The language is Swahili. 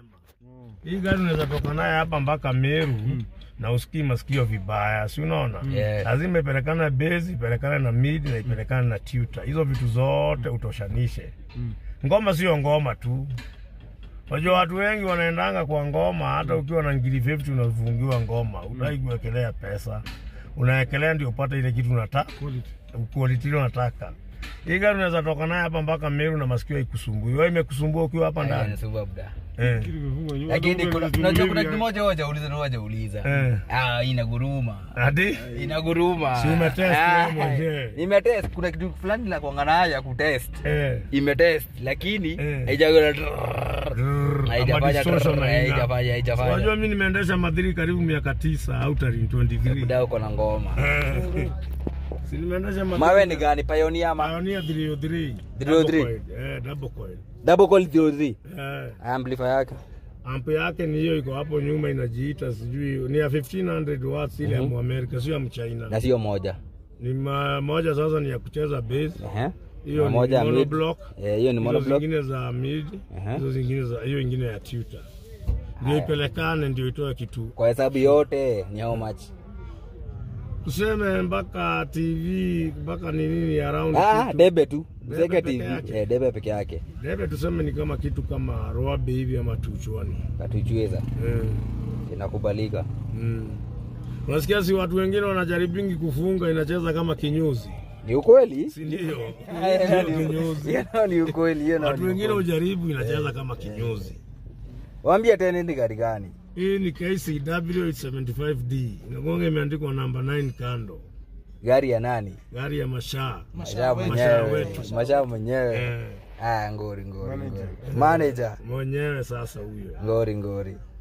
Hii gari unaweza toka naye hapa mpaka Meru na usikii masikio vibaya, si unaona? Yeah. Lazima ipelekane base, ipelekane na mid na ipelekane na tutor. Hizo vitu zote utoshanishe. Ngoma sio ngoma tu. Unajua watu wengi wanaendanga kwa ngoma, hata ukiwa na ngiri 50 unafungiwa ngoma, utaki kuwekelea pesa, unawekelea ndio upate ile kitu unataka quality ile unataka. Hii gari unaweza toka naye hapa mpaka Meru na masikio haikusumbui. Wewe imekusumbua ukiwa hapa ndani. Inasumbua buda. Eh. Lakini kuna unajua kuna kitu moja moja uliza na moja uliza. Eh. Ah, inaguruma. Hadi Inaguruma. Si umetest Ah, wewe mwenyewe? Nimetest kuna kitu fulani la kuanga nayo ya kutest. eh. Imetest lakini Eh. haijagola Drrrr, Haijafanya ama distortion drrrr, haina. haijafanya, haijafanya. Unajua mimi nimeendesha madhiri karibu miaka tisa au tarehe 23. buda uko na ngoma. Eh. Si nimeendesha madhiri. Mawe ni gani? Pioneer ama Pioneer 303. 303? Double coil. Eh, double coil. double coil 03? Eh. Amplifier yake. Amp yake ni hiyo iko hapo nyuma inajiita sijui ni ya 1500 watts ile ya Muamerika sio ya Mchina. Na sio moja. Ni ma, moja sasa ni ya kucheza bass. Ehe. Hiyo Na ni moja mid. monoblock. Eh, hiyo ni Hizo monoblock. zingine za mid, Aha. hizo zingine za hiyo ingine ya tutor. Ndio ipelekane ndio itoe kitu. Kwa hesabu yote ni how much? Tuseme mpaka TV mpaka ni nini around Ah, kitu. debe tu. Debe Zeke peke TV. yake. Eh, debe peke yake. Debe tuseme ni kama kitu kama roabe hivi ama tuchwani. Katuchweza. Eh. Inakubalika. Mm. Unasikia si watu wengine wanajaribingi kufunga inacheza kama kinyuzi. Ni ukweli? Si ndio? Hiyo Sio ni- kinyuzi. hiyo ni ukweli. Hiyo Watu ni wengine ukweli. ujaribu inacheza kama kinyuzi. Waambie tena ni gari gani? Hii ni KCW 875D. Inagonga imeandikwa namba 9 kando. Gari ya nani? Gari ya mashaa. Mashaa Mashaa mwenyewe. wetu. Mashaa mwenyewe. Eh, Ah, ngori ngori ngori. Manager. mwenyewe sasa huyo. Ngori ngori.